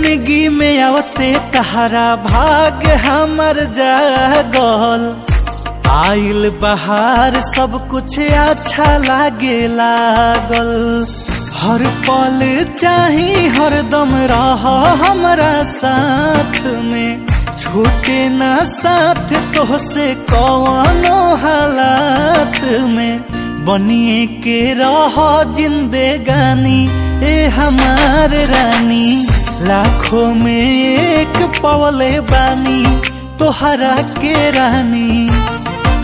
जिंदगी में आवते तहरा भाग हमर जागल आइल बहार सब कुछ अच्छा लागे लागल हर पल चाही हरदम रह हमरा साथ में छूटे ना साथ तो से कौनो हालात में बनिए के रह जिंदगानी ए हमार रानी लाखों में एक पवले बानी तोहरा के रानी